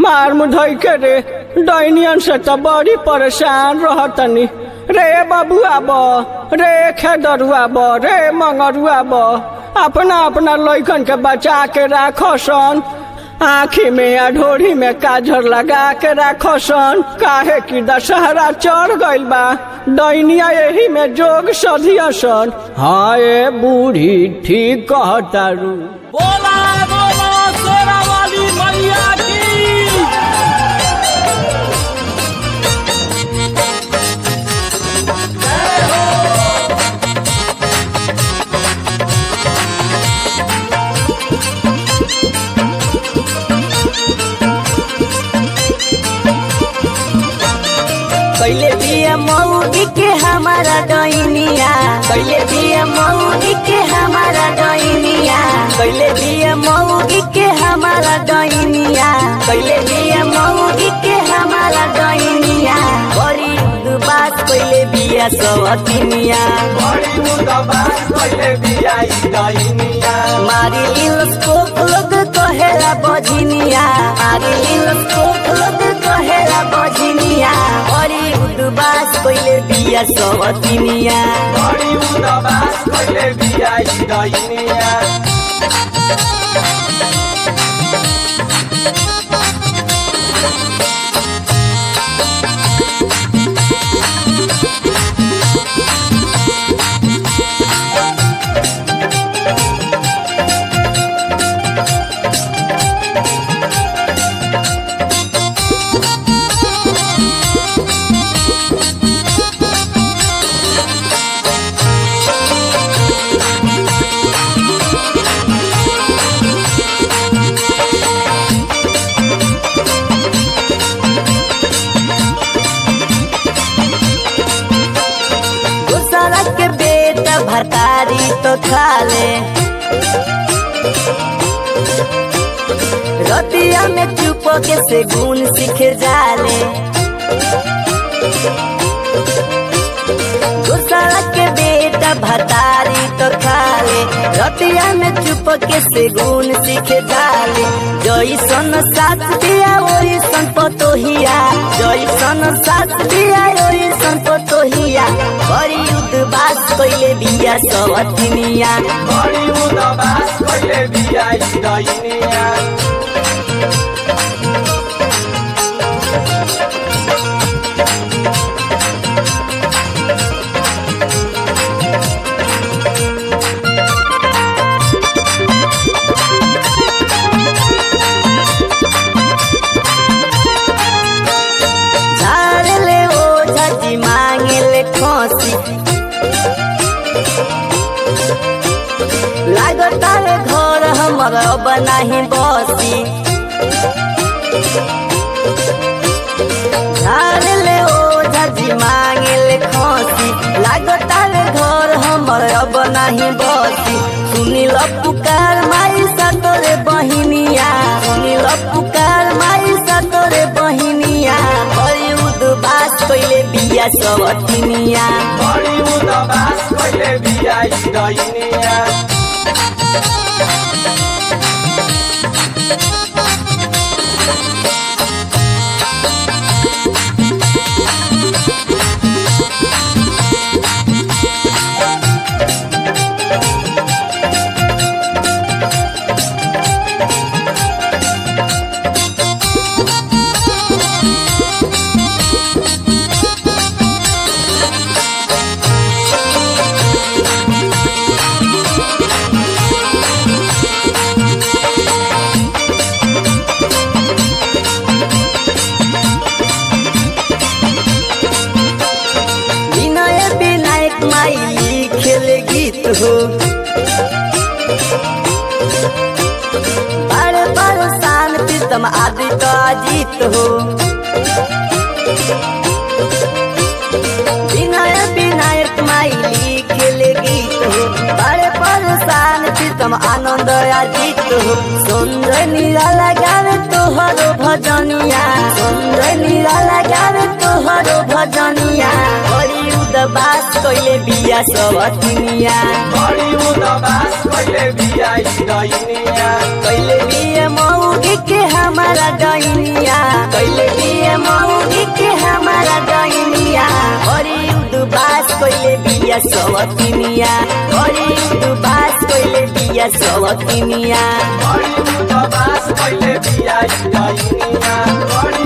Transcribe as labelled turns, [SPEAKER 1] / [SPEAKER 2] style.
[SPEAKER 1] मार मुधई के रे डैनियन से तो बड़ी परेशान रहतनी रे बबुआ ब रे खेदरुआ ब रे मंगरुआ ब अपना अपना लइकन के बचा के राखो सन आँखी में या ढोरी में काजर लगा के राखो सन काहे कि दशहरा चढ़ गइल बा दैनिया यही में जोग सधिया सन हाँ ए बूढ़ी ठीक कहतारू
[SPEAKER 2] बोला बोला शेरा वाली मैया की
[SPEAKER 3] कैले दिया मौगी के हमारा डैनिया कैले दिया मौगी के हमारा डैनिया कैले दिया मौगी के हमारा डैनिया कैले दिया मौगी के हमारा डैनिया बड़ी दुबास कैले बिया सवतिनिया मारी लिल स्कोप लोग कहेला बझिनिया मारी लिल स्कोप लोग कहेला बझिनिया बड़ी उदबास कैले बिया सवतिनिया दूसरा के बेटा भतारी तो खा ले रतिया में चुप के से गुण सीख जाले दूसरा के बेटा भतारी तो खा ले रतिया में चुप के से गुण सीख जाले जैसन साथ दिया वही सन पतोहिया जैसन साथ दिया वही सन पतोहिया बड़ी उदबास कैले बिया सवतिनिया झाड़ ले ओ झटी मांगे ले खोसी लागता है घर हमर अब नाही बसी झाड़ ले ओ झटी मांगे ले खोसी लागता है घर हमर अब नाही बसी सुनी ल पुकार माई सतोरे बहिनिया सुनी ल पुकार माई सतोरे बहिनिया बड़ी उदबास कैले बिया सबतिनिया विनय विनायक माई लिखेल गीत हो बार बार शान प्रीतम आदि का जीत हो विनय विनायक माई लिखेल गीत हो बार बार शान प्रीतम आनंद अजीत हो सुंदर निराला गावे तोहरो भजनिया सुंदर निराला गावे तोहरो भजनिया बड़ी उदबास कैले बिया सबतिनिया कैले बिया मौगी के हमारा डैनिया बिया सवतिनिया बड़ी उदबास कैले बिया सवतिनिया
[SPEAKER 2] बड़ी उदास कैले बिया ई डैनिया बड़ी